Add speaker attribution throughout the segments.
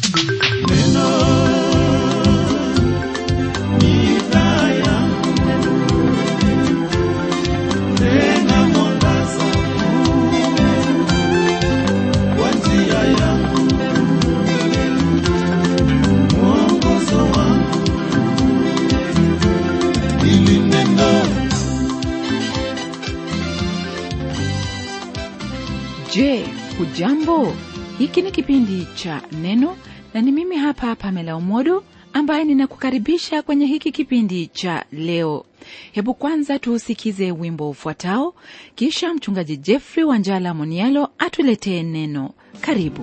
Speaker 1: Je, hujambo? Hiki ni kipindi cha Neno na ni mimi hapa Pamela Umodo ambaye ninakukaribisha kwenye hiki kipindi cha leo. Hebu kwanza tuusikize wimbo ufuatao, kisha mchungaji Jeffrey Wanjala Monialo atuletee neno. Karibu.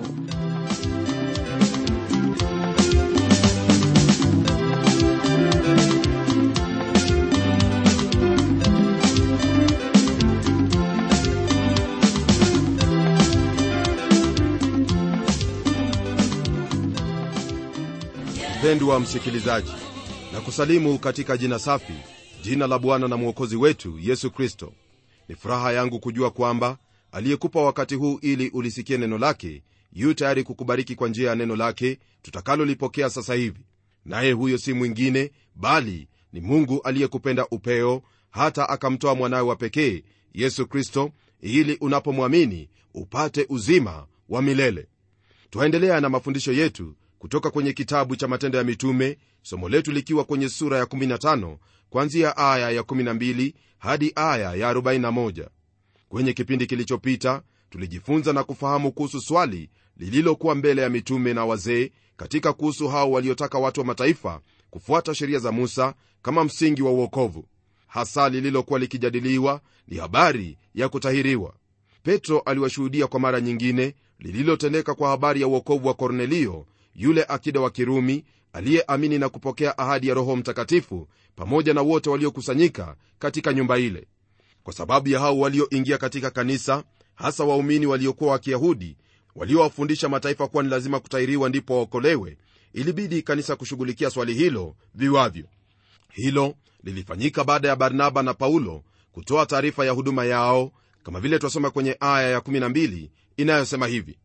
Speaker 2: mpendwa msikilizaji na kusalimu katika jina safi jina la bwana na mwokozi wetu yesu kristo ni furaha yangu kujua kwamba aliyekupa wakati huu ili ulisikie neno lake yu tayari kukubariki kwa njia ya neno lake tutakalolipokea sasa hivi naye huyo si mwingine bali ni mungu aliyekupenda upeo hata akamtoa mwanawe wa pekee yesu kristo ili unapomwamini upate uzima wa milele twaendelea na mafundisho yetu kutoka kwenye kitabu cha matendo ya mitume somo letu likiwa kwenye sura ya 15 kwanzia aya ya 12 hadi aya ya 41 kwenye kipindi kilichopita tulijifunza na kufahamu kuhusu swali lililokuwa mbele ya mitume na wazee katika kuhusu hao waliotaka watu wa mataifa kufuata sheria za musa kama msingi wa uokovu hasa lililokuwa likijadiliwa ni habari ya kutahiriwa petro aliwashuhudia kwa mara nyingine lililotendeka kwa habari ya uokovu wa kornelio yule akida wa kirumi aliyeamini na kupokea ahadi ya roho mtakatifu pamoja na wote waliokusanyika katika nyumba ile kwa sababu ya hao walioingia katika kanisa hasa waumini waliokuwa wa kiyahudi waliowafundisha mataifa kuwa ni lazima kutahiriwa ndipo waokolewe ilibidi kanisa kushughulikia swali hilo viwavyo hilo lilifanyika baada ya barnaba na paulo kutoa taarifa ya huduma yao kama vile twasoma kwenye aya ya 12 inayosema hivi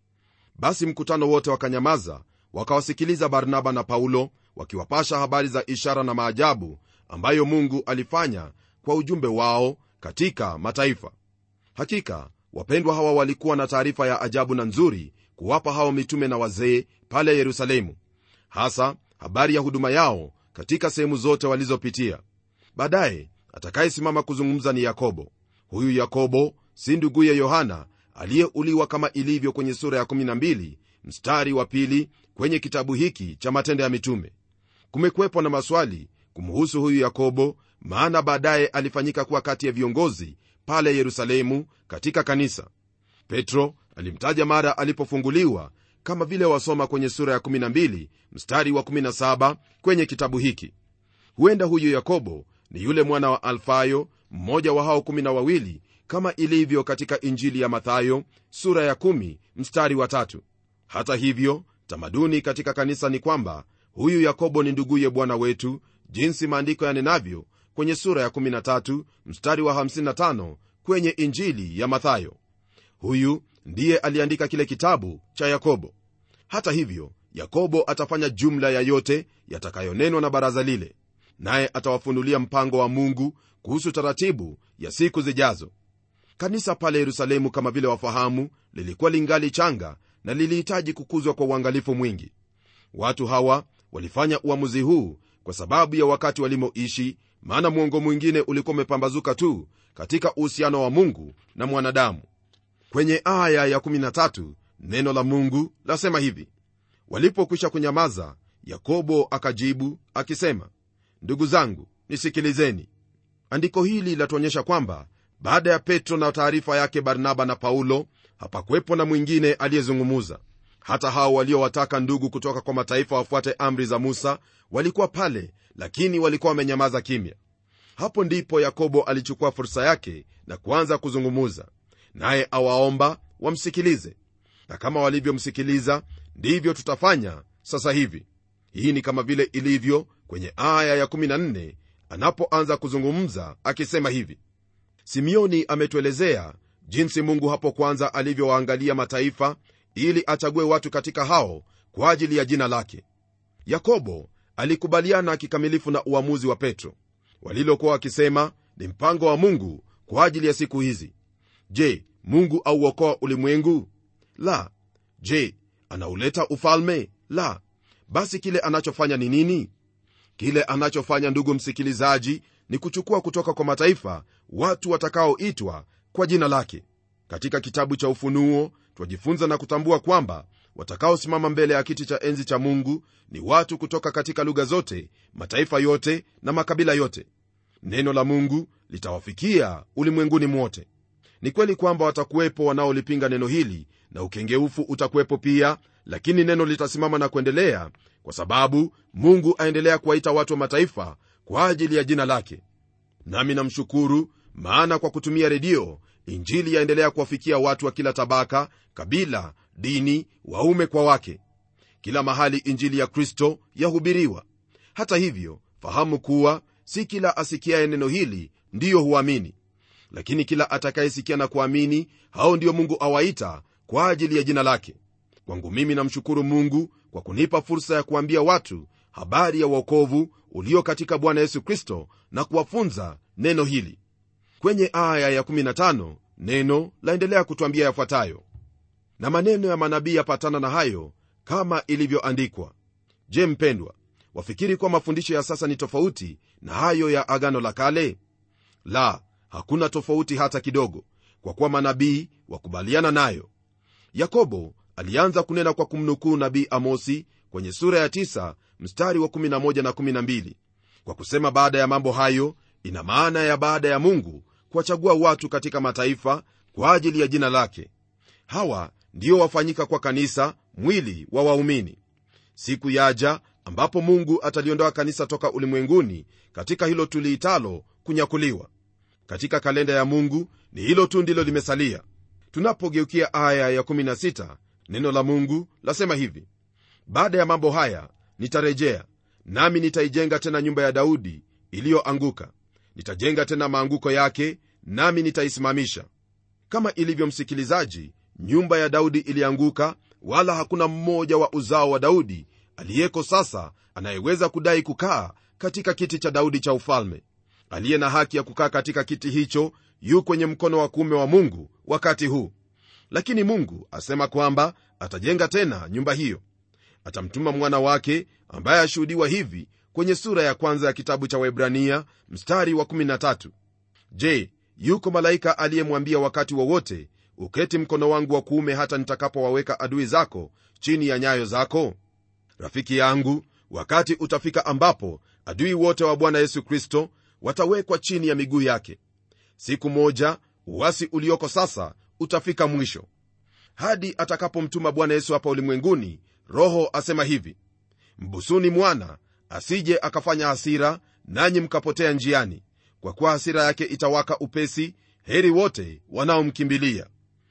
Speaker 2: basi mkutano wote wakanyamaza wakawasikiliza barnaba na paulo wakiwapasha habari za ishara na maajabu ambayo mungu alifanya kwa ujumbe wao katika mataifa hakika wapendwa hawa walikuwa na taarifa ya ajabu na nzuri kuwapa hao mitume na wazee pale yerusalemu hasa habari ya huduma yao katika sehemu zote walizopitia baadaye atakayesimama kuzungumza ni yakobo huyu yakobo si nduguye yohana aliyeuliwa kama ilivyo kwenye sura ya 12 mstari wa pili kwenye kitabu hiki cha matendo ya mitume kumekuwepo na maswali kumhusu huyu yakobo maana baadaye alifanyika kuwa kati ya viongozi pale yerusalemu katika kanisa petro alimtaja mara alipofunguliwa kama vile wasoma kwenye sura ya 12 mstari wa 17 kwenye kitabu hiki huenda huyu yakobo ni yule mwana wa alfayo mmoja wa hao 12 kama ilivyo katika injili ya mathayo sura ya 1 mstari wa tatu hata hivyo tamaduni katika kanisa ni kwamba huyu yakobo ni nduguye bwana wetu jinsi maandiko yanenavyo kwenye sura ya 13 mstari wa 55 kwenye injili ya mathayo huyu ndiye aliandika kile kitabu cha yakobo hata hivyo yakobo atafanya jumla ya yote yatakayonenwa na baraza lile naye atawafunulia mpango wa mungu kuhusu taratibu ya siku zijazo kanisa pale yerusalemu kama vile wafahamu lilikuwa lingali changa na lilihitaji kukuzwa kwa uangalifu mwingi watu hawa walifanya uamuzi huu kwa sababu ya wakati walimoishi maana mwongo mwingine ulikuwa umepambazuka tu katika uhusiano wa mungu na mwanadamu kwenye aya ya 13 neno la mungu lasema hivi walipokwisha kunyamaza yakobo akajibu akisema ndugu zangu nisikilizeni andiko hili latuonyesha kwamba baada ya petro na taarifa yake barnaba na paulo hapakuwepo na mwingine aliyezungumuza hata hao waliowataka ndugu kutoka kwa mataifa wafuate amri za musa walikuwa pale lakini walikuwa wamenyamaza kimya hapo ndipo yakobo alichukua fursa yake na kuanza kuzungumuza naye awaomba wamsikilize na kama walivyomsikiliza ndivyo tutafanya sasa hivi hii ni kama vile ilivyo kwenye aya ya14 anapoanza kuzungumza akisema hivi simeoni ametuelezea jinsi mungu hapo kwanza alivyowaangalia mataifa ili achague watu katika hao kwa ajili ya jina lake yakobo alikubaliana kikamilifu na uamuzi wa petro walilokuwa wakisema ni mpango wa mungu kwa ajili ya siku hizi je mungu auokoa ulimwengu la je anauleta ufalme la basi kile anachofanya ni nini kile anachofanya ndugu msikilizaji ni kuchukua kutoka kwa mataifa watu watakaoitwa kwa jina lake katika kitabu cha ufunuo twajifunza na kutambua kwamba watakaosimama mbele ya kiti cha enzi cha mungu ni watu kutoka katika lugha zote mataifa yote na makabila yote neno la mungu litawafikia ulimwenguni mwote ni kweli kwamba watakuwepo wanaolipinga neno hili na ukengeufu utakuwepo pia lakini neno litasimama na kuendelea kwa sababu mungu aendelea kuwaita watu wa mataifa kwa ajili ya jina lake nami namshukuru maana kwa kutumia redio injili yaendelea kuwafikia watu wa kila tabaka kabila dini waume kwa wake kila mahali injili ya kristo yahubiriwa hata hivyo fahamu kuwa si kila asikiaye neno hili ndiyo huamini lakini kila atakayesikia na kuamini hao ndiyo mungu awaita kwa ajili ya jina lake kwangu mimi namshukuru mungu kwa kunipa fursa ya kuambia watu habari ya uokovu ulio katika bwana yesu kristo na kuwafunza neno hili kwenye aya ya15 neno laendelea kutwambia yafuatayo na maneno ya manabii yapatana na hayo kama ilivyoandikwa je mpendwa wafikiri kuwa mafundisho ya sasa ni tofauti na hayo ya agano la kale la hakuna tofauti hata kidogo kwa kuwa manabii wakubaliana nayo yakobo alianza kunena kwa kumnukuu nabii amosi kwenye sura ya 9 mstari wa 11 na 12 kwa kusema baada ya mambo hayo ina maana ya baada ya mungu kuwachagua watu katika mataifa kwa ajili ya jina lake hawa ndio wafanyika kwa kanisa mwili wa waumini siku yaja ambapo mungu ataliondoa kanisa toka ulimwenguni katika hilo tuliitalo kunyakuliwa katika kalenda ya mungu ni hilo tu ndilo limesalia tunapogeukia aya ya16 neno la mungu lasema hivi baada ya mambo haya nitarejea nami nitaijenga tena nyumba ya daudi iliyoanguka nitajenga tena maanguko yake nami nitaisimamisha kama ilivyo msikilizaji nyumba ya daudi ilianguka wala hakuna mmoja wa uzao wa daudi aliyeko sasa anayeweza kudai kukaa katika kiti cha daudi cha ufalme aliye na haki ya kukaa katika kiti hicho yu kwenye mkono wa kuume wa mungu wakati huu lakini mungu asema kwamba atajenga tena nyumba hiyo atamtuma mwana wake ambaye ashuhudiwa hivi kwenye sura ya kwanza ya kitabu cha waibrania mstari wa 13 je yuko malaika aliyemwambia wakati wowote wa uketi mkono wangu wa kuume hata nitakapowaweka adui zako chini ya nyayo zako rafiki yangu wakati utafika ambapo adui wote wa bwana yesu kristo watawekwa chini ya miguu yake siku moja uwasi ulioko sasa utafika mwisho hadi atakapomtuma bwana yesu hapa ulimwenguni roho asema hivi mbusuni mwana asije akafanya hasira nanyi mkapotea njiani kwa kuwa hasira yake itawaka upesi heri wote wanaomkimbilia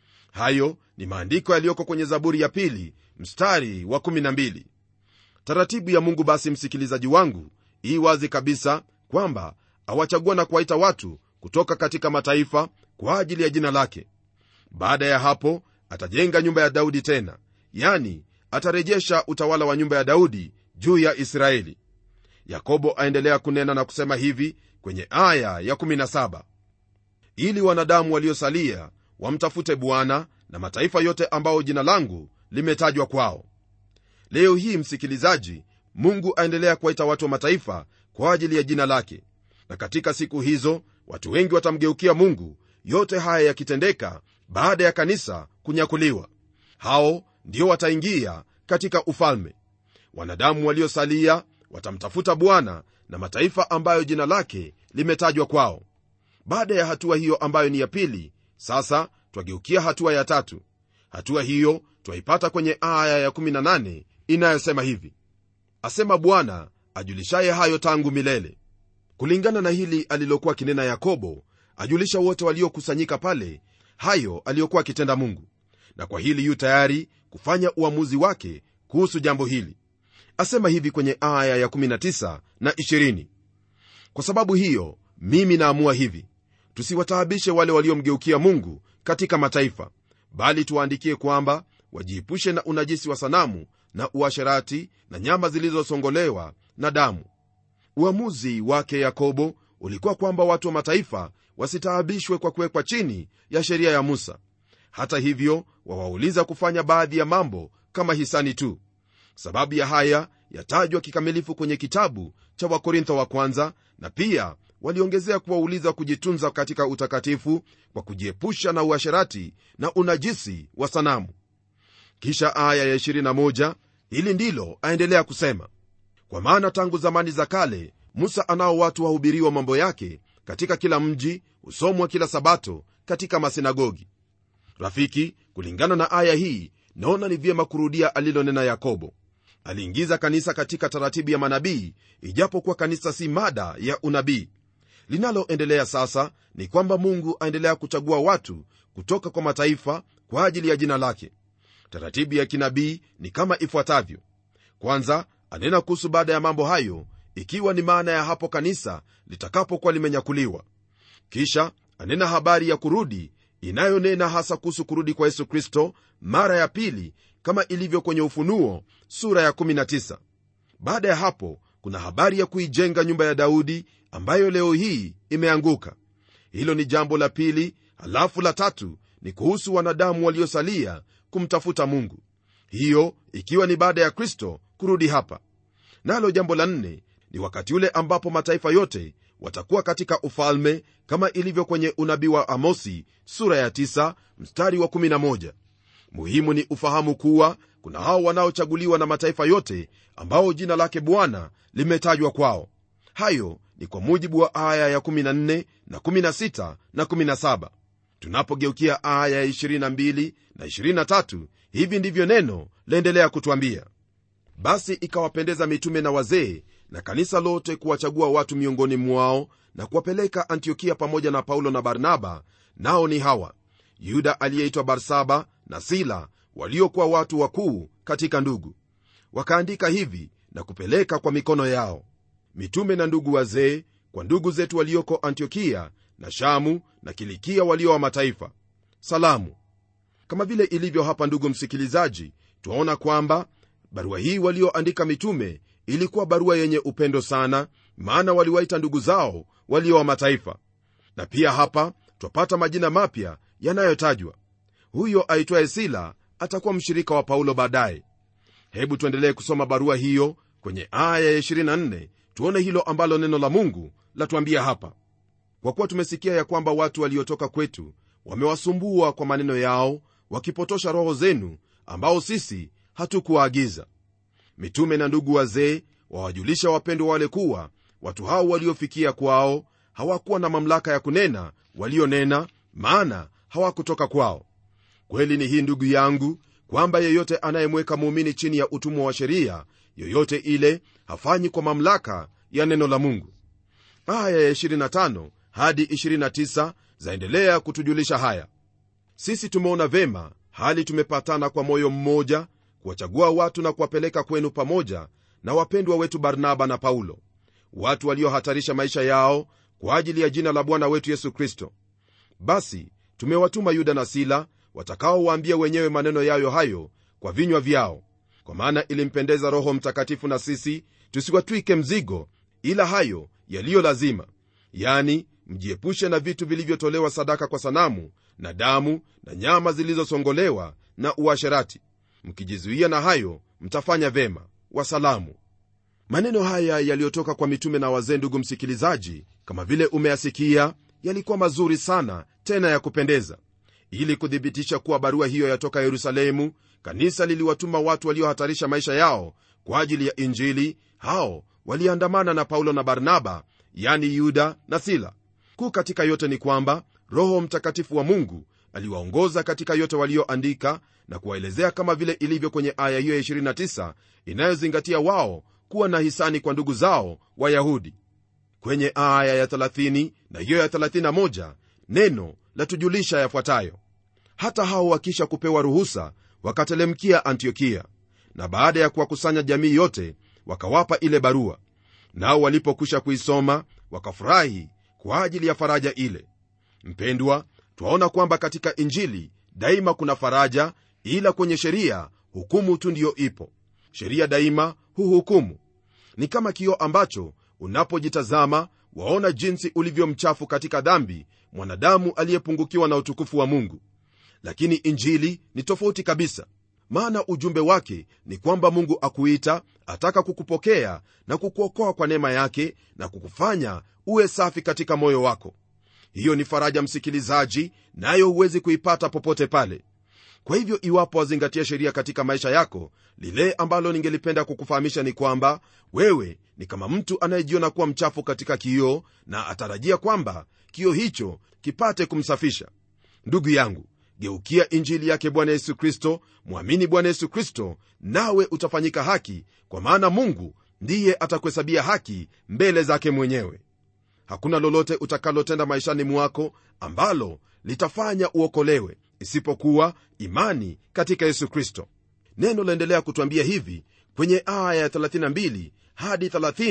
Speaker 2: hayo ni maandiko yaliyoko kwenye zaburi ya pili mstari wa 12 taratibu ya mungu basi msikilizaji wangu ii wazi kabisa kwamba awachagua na kuwaita watu kutoka katika mataifa kwa ajili ya jina lake baada ya hapo atajenga nyumba ya daudi tena yani atarejesha utawala wa nyumba ya daudi juu ya israeli yakobo aendelea kunena na kusema hivi kwenye aya ya 17 ili wanadamu waliosalia wamtafute bwana na mataifa yote ambao jina langu limetajwa kwao leo hii msikilizaji mungu aendelea kuwaita watu wa mataifa kwa ajili ya jina lake na katika siku hizo watu wengi watamgeukia mungu yote haya yakitendeka baada ya kanisa kunyakuliwa hao ndio wataingia katika ufalme wanadamu waliosalia watamtafuta bwana na mataifa ambayo jina lake limetajwa kwao baada ya hatua hiyo ambayo ni ya pili sasa twageukia hatua ya tatu hatua hiyo twaipata kwenye aya ya18 inayosema hivi asema bwana ajulishaye hayo tangu milele kulingana na hili alilokuwa akinena yakobo ajulisha wote waliokusanyika pale hayo aliyokuwa akitenda mungu na kwa hili yu tayari kufanya uamuzi wake kuhusu jambo hili asema hivi kwenye aya ya19 na 20 kwa sababu hiyo mimi naamua hivi tusiwataabishe wale waliomgeukia mungu katika mataifa bali tuwaandikie kwamba wajiepushe na unajisi wa sanamu na uasherati na nyama zilizosongolewa na damu uamuzi wake yakobo ulikuwa kwamba watu wa mataifa wasitaabishwe kwa kuwekwa chini ya sheria ya musa hata hivyo wawauliza kufanya baadhi ya mambo kama hisani tu sababu ya haya yatajwa kikamilifu kwenye kitabu cha wakorintho wa kwanza na pia waliongezea kuwauliza kujitunza katika utakatifu kwa kujiepusha na uasherati na unajisi wa sanamu kisha aya ya 21 hili ndilo aendelea kusema kwa maana tangu zamani za kale musa anao watu wahubiriwa mambo yake katika kila mji husomwa kila sabato katika masinagogi rafiki kulingana na aya hii naona ni vyema kurudia alilonena yakobo aliingiza kanisa katika taratibu ya manabii ijapokuwa kanisa si mada ya unabii linaloendelea sasa ni kwamba mungu aendelea kuchagua watu kutoka kwa mataifa kwa ajili ya jina lake taratibu ya kinabii ni kama ifuatavyo kwanza anena kuhusu baada ya mambo hayo ikiwa ni maana ya hapo kanisa litakapokuwa limenyakuliwa kisha anena habari ya kurudi inayonena hasa kuhusu kurudi kwa yesu kristo mara ya pili kama ilivyo kwenye ufunuo sura ya 19 baada ya hapo kuna habari ya kuijenga nyumba ya daudi ambayo leo hii imeanguka hilo ni jambo la pili halafu la tatu ni kuhusu wanadamu waliosalia kumtafuta mungu hiyo ikiwa ni baada ya kristo kurudi hapa nalo jambo la nne ni wakati ule ambapo mataifa yote watakuwa katika ufalme kama ilivyo kwenye unabii wa amosi sura ya 9 mstari wa 11 muhimu ni ufahamu kuwa kuna hao wanaochaguliwa na mataifa yote ambao jina lake bwana limetajwa kwao hayo ni kwa mujibu wa aya ya 14 na 16 na 17 tunapogeukia aya ya 22 na 23 hivi ndivyo neno laendelea kutwambia basi ikawapendeza mitume na wazee na kanisa lote kuwachagua watu miongoni mwao na kuwapeleka antiokia pamoja na paulo na barnaba nao ni hawa yuda aliyeitwa barsaba na sila waliokuwa watu wakuu katika ndugu wakaandika hivi na kupeleka kwa mikono yao mitume na ndugu wazee kwa ndugu zetu walioko antiokia na shamu na kilikia walio wa mataifa salamu kama vile ilivyo hapa ndugu msikilizaji twaona kwamba barua hii walioandika mitume ilikuwa barua yenye upendo sana maana waliwaita ndugu zao walio wa mataifa na pia hapa twapata majina mapya yanayotajwa huyo aitwaye sila atakuwa mshirika wa paulo baadaye hebu tuendelee kusoma barua hiyo kwenye aya ya 24 tuone hilo ambalo neno la mungu latuambia hapa kwa kuwa tumesikia ya kwamba watu waliotoka kwetu wamewasumbua kwa maneno yao wakipotosha roho zenu ambao sisi hatukuwaagiza mitume na ndugu wazee wawajulisha wapendwa wale kuwa watu hao waliofikia kwao hawakuwa na mamlaka ya kunena walionena maana hawakutoka kwao kweli ni hii ndugu yangu kwamba yeyote anayemweka muumini chini ya utumwa wa sheria yoyote ile hafanyi kwa mamlaka ya neno la mungu aya ya 25 hadi 29 zaendelea kutujulisha haya sisi tumeona vema hali tumepatana kwa moyo mmoja kuwachagua watu na kuwapeleka kwenu pamoja na wapendwa wetu barnaba na paulo watu waliohatarisha maisha yao kwa ajili ya jina la bwana wetu yesu kristo basi tumewatuma yuda na sila watakaowaambia wenyewe maneno yayo hayo kwa vinywa vyao kwa maana ilimpendeza roho mtakatifu na sisi tusiwatwike mzigo ila hayo yaliyo lazima yani mjiepushe na vitu vilivyotolewa sadaka kwa sanamu na damu na nyama zilizosongolewa na uasherati mkijizuia na hayo mtafanya vema wasalamu maneno haya yaliyotoka kwa mitume na wazee ndugu msikilizaji kama vile umeyasikia yalikuwa mazuri sana tena ya kupendeza ili kuthibitisha kuwa barua hiyo yatoka yerusalemu kanisa liliwatuma watu waliohatarisha maisha yao kwa ajili ya injili hao waliandamana na paulo na barnaba yani yuda na sila kuu katika yote ni kwamba roho mtakatifu wa mungu aliwaongoza katika yote walioandika na kuwaelezea kama vile ilivyo kwenye aya hiyo ya 29 inayozingatia wao kuwa na hisani kwa ndugu zao wayahudi kwenye aya ya 30 na hiyo ya 31 neno latujulisha yafuatayo hata hao wakisha kupewa ruhusa wakatelemkia antiokia na baada ya kuwakusanya jamii yote wakawapa ile barua nao walipokwisha kuisoma wakafurahi kwa ajili ya faraja ile mpendwa twaona kwamba katika injili daima kuna faraja ila kwenye sheria hukumu tu ndiyo ipo sheria daima huhukumu ni kama kioo ambacho unapojitazama waona jinsi ulivyo mchafu katika dhambi mwanadamu aliyepungukiwa na utukufu wa mungu lakini injili ni tofauti kabisa maana ujumbe wake ni kwamba mungu akuita ataka kukupokea na kukuokoa kwa neema yake na kukufanya uwe safi katika moyo wako hiyo ni faraja msikilizaji nayo na huwezi kuipata popote pale kwa hivyo iwapo wazingatia sheria katika maisha yako lile ambalo ningelipenda kukufahamisha ni kwamba wewe ni kama mtu anayejiona kuwa mchafu katika kioo na atarajia kwamba kioo hicho kipate kumsafisha ndugu yangu geukia injili yake bwana yesu kristo mwamini bwana yesu kristo nawe utafanyika haki kwa maana mungu ndiye atakuhesabia haki mbele zake mwenyewe hakuna lolote utakalotenda maishani mwako ambalo litafanya uokolewe isipokuwa imani katika yesu kristo neno laendelea kutwambia hivi kwenye aya ya 32 hadi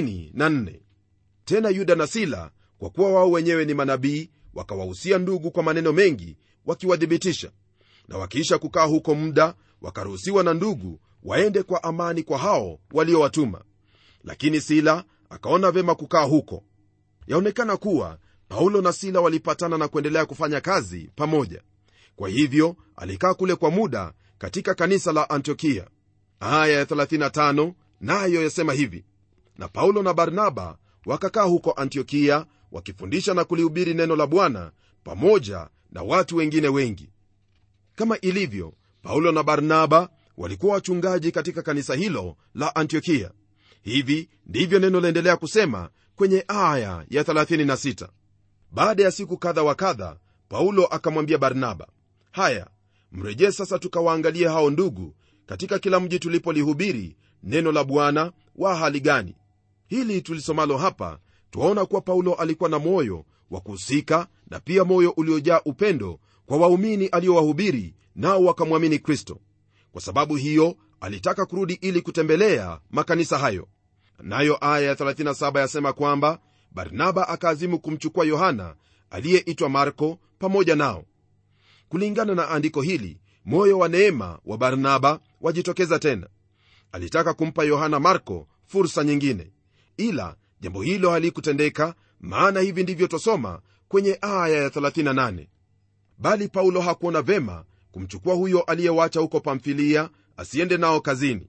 Speaker 2: 34 tena yuda na sila kwa kuwa wao wenyewe ni manabii wakawahusia ndugu kwa maneno mengi wakiwathibitisha na wakiisha kukaa huko muda wakaruhusiwa na ndugu waende kwa amani kwa hao waliowatuma lakini sila akaona vyema kukaa huko yaonekana kuwa paulo na sila walipatana na kuendelea kufanya kazi pamoja kwa hivyo alikaa kule kwa muda katika kanisa la antiokia aya ya 35 nayo yasema hivi na paulo na barnaba wakakaa huko antiokia wakifundisha na kulihubiri neno la bwana pamoja na watu wengine wengi kama ilivyo paulo na barnaba walikuwa wachungaji katika kanisa hilo la antiokia hivi ndivyo neno laendelea kusema kwenye aya ya 36 baada ya siku kadha wa kadha paulo akamwambia barnaba haya mrejee sasa tukawaangalie hao ndugu katika kila mji tulipolihubiri neno la bwana wa hali gani hili tulisomalo hapa twaona kuwa paulo alikuwa na moyo wa kuhusika na pia moyo uliojaa upendo kwa waumini aliowahubiri nao wakamwamini kristo kwa sababu hiyo alitaka kurudi ili kutembelea makanisa hayo nayo aya ya 37 yasema kwamba barnaba akaazimu kumchukua yohana aliyeitwa marko pamoja nao kulingana na andiko hili moyo wa neema wa barnaba wajitokeza tena alitaka kumpa yohana marko fursa nyingine ila jambo hilo halikutendeka maana hivi ndivyo twasoma kwenye aya ya 38 bali paulo hakuona vema kumchukua huyo aliyewacha huko pamfilia asiende nao kazini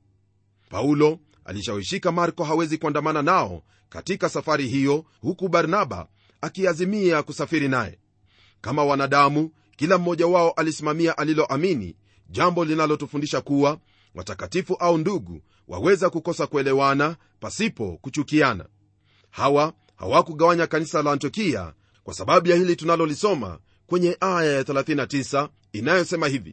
Speaker 2: paulo alishawishika marko hawezi kuandamana nao katika safari hiyo huku barnaba akiazimia kusafiri naye kama wanadamu kila mmoja wao alisimamia aliloamini jambo linalotufundisha kuwa watakatifu au ndugu waweza kukosa kuelewana pasipo kuchukiana hawa hawakugawanya kanisa la antiokia kwa sababu ya hili tunalolisoma kwenye aya ya 39 inayosema hivi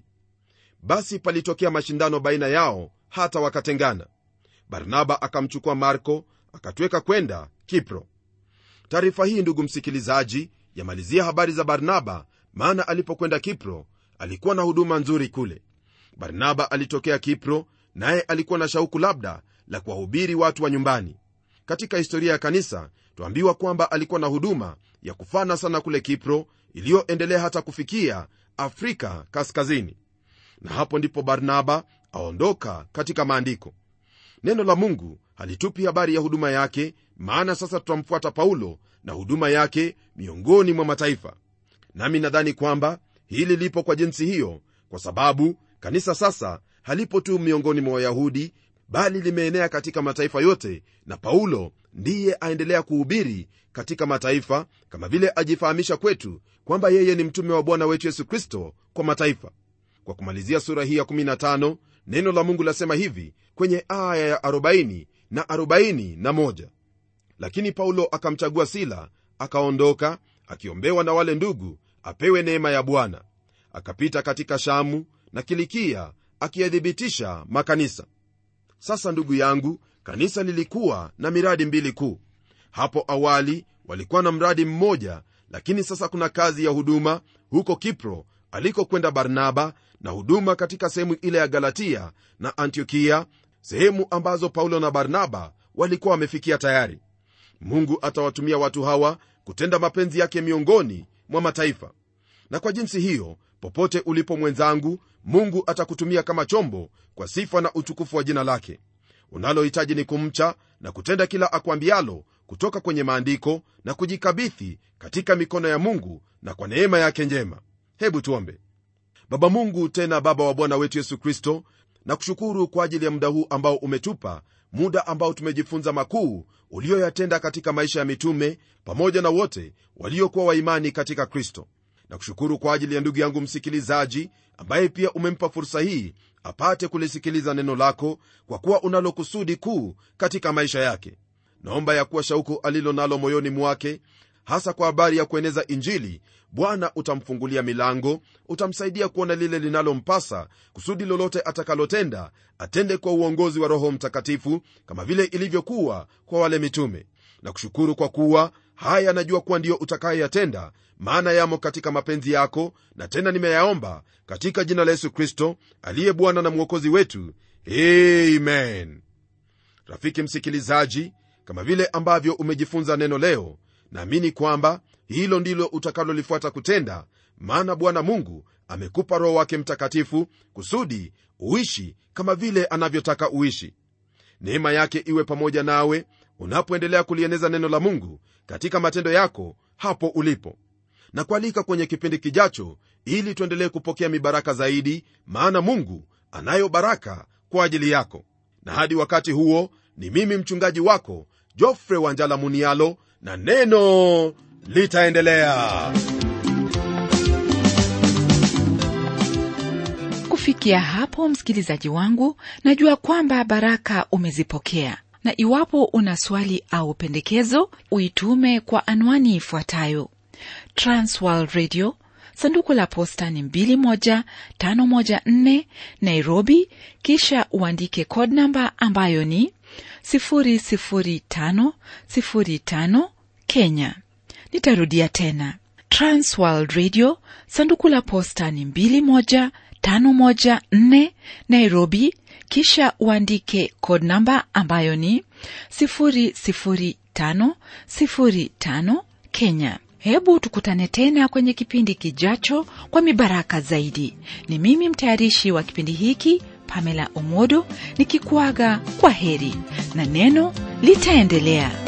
Speaker 2: basi palitokea mashindano baina yao hata wakatengana barnaba akamchukua marko akatweka kwenda kipro taarifa hii ndugu msikilizaji yamalizia habari za barnaba maana alipokwenda kipro alikuwa na huduma nzuri kule barnaba alitokea kipro naye alikuwa na shauku labda la kuwahubiri watu wa nyumbani katika historia ya kanisa twambiwa kwamba alikuwa na huduma ya kufana sana kule kipro iliyoendelea hata kufikia afrika kaskazini na hapo ndipo barnaba aondoka katika maandiko neno la mungu halitupi habari ya huduma yake maana sasa tutamfuata paulo na huduma yake miongoni mwa mataifa nami nadhani kwamba hili lipo kwa jinsi hiyo kwa sababu kanisa sasa halipo tu miongoni mwa wayahudi bali limeenea katika mataifa yote na paulo ndiye aendelea kuhubiri katika mataifa kama vile ajifahamisha kwetu kwamba yeye ni mtume wa bwana wetu yesu kristo kwa mataifa kwa kumalizia sura hii ya 15 neno la mungu lasema hivi kwenye aya ya 40 na 41 lakini paulo akamchagua sila akaondoka akiombewa na wale ndugu apewe neema ya bwana akapita katika shamu na kilikia akiyathibitisha makanisa sasa ndugu yangu kanisa lilikuwa na miradi mbili kuu hapo awali walikuwa na mradi mmoja lakini sasa kuna kazi ya huduma huko kipro alikokwenda barnaba na huduma katika sehemu ile ya galatia na antiokia sehemu ambazo paulo na barnaba walikuwa wamefikia tayari mungu atawatumia watu hawa kutenda mapenzi yake miongoni mwa mataifa na kwa jinsi hiyo popote ulipo mwenzangu mungu atakutumia kama chombo kwa sifa na utukufu wa jina lake unalohitaji ni kumcha na kutenda kila akwambialo kutoka kwenye maandiko na kujikabithi katika mikono ya mungu na kwa neema yake njema hebu tuombe baba mungu tena baba wa bwana wetu yesu kristo na kushukuru kwa ajili ya muda huu ambao umetupa muda ambao tumejifunza makuu ulioyatenda katika maisha ya mitume pamoja na wote waliokuwa waimani katika kristo na kushukuru kwa ajili ya ndugu yangu msikilizaji ambaye pia umempa fursa hii apate kulisikiliza neno lako kwa kuwa unalo kusudi kuu katika maisha yake naomba ya kuwa shauku alilo nalo moyoni mwake hasa kwa habari ya kueneza injili bwana utamfungulia milango utamsaidia kuona lile linalompasa kusudi lolote atakalotenda atende kwa uongozi wa roho mtakatifu kama vile ilivyokuwa kwa wale mitume na kushukuru kwa kuwa haya najua kuwa ndiyo utakayoyatenda maana yamo katika mapenzi yako na tena nimeyaomba katika jina la yesu kristo aliye bwana na mwokozi wetu amen rafiki msikilizaji kama vile ambavyo umejifunza neno leo naamini kwamba hilo ndilo utakalolifuata kutenda maana bwana mungu amekupa roho wake mtakatifu kusudi uishi kama vile anavyotaka uishi neema yake iwe pamoja nawe unapoendelea kulieneza neno la mungu katika matendo yako hapo ulipo na kualika kwenye kipindi kijacho ili tuendelee kupokea mibaraka zaidi maana mungu anayo baraka kwa ajili yako na hadi wakati huo ni mimi mchungaji wako jofre wanjala munialo na neno litaendelea
Speaker 1: kufikia hapo msikilizaji wangu najua kwamba baraka umezipokea na iwapo una swali au pendekezo uitume kwa anwani ifuatayo transworld radio sanduku la posta ni 21514 nairobi kisha uandike code namba ambayo ni 00505 kenya nitarudia tena transworld radio sanduku la posta ni 21514 nairobi kisha uandike code namba ambayo ni 00505 kenya hebu tukutane tena kwenye kipindi kijacho kwa mibaraka zaidi ni mimi mtayarishi wa kipindi hiki pamela omodo nikikuaga kwa heri na neno litaendelea